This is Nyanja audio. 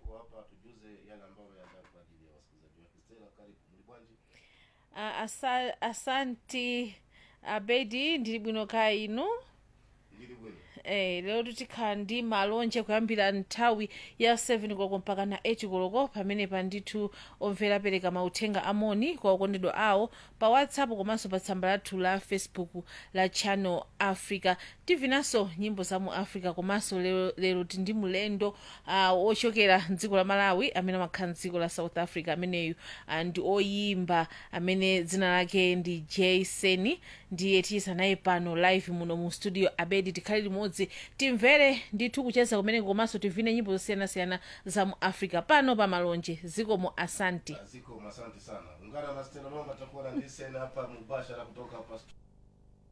wako hapa tujuze yale ambayo yaandaa kwa ajili ya wasikilizaji wake stela karibu mlibwanji Ah, asa, asanti abedi ndili bwino kaya inu ndili bwino Eh, lero tikhala ndi malonje kuyambira nthawi ya 7 koloko mpaka na 8 koloko pamenepa ndithu omvera apereka mauthenga amoni kwa okondedwa awo pa whatsapp komanso pa tsamba lathu la facebook la channel africa tivinanso nyimbo za mu africa komanso lero, lero tindi mulendo uh, ochokera mdziko la malawi amene amakhala mdziko la south africa ameneyu uh, ndi oyimba amene dzina lake ndi jason ndiye tiyisa naye pano live muno mu studio abedi tikhale limodzi timvere ndithu kucheza kumene komanso tivine nyimbo zosiyanasiyana za mu africa pano pa malonje zikomo asanti ziko asante sana ungana na stela mama takuwa na ndisena hapa mubashara kutoka hapa stu-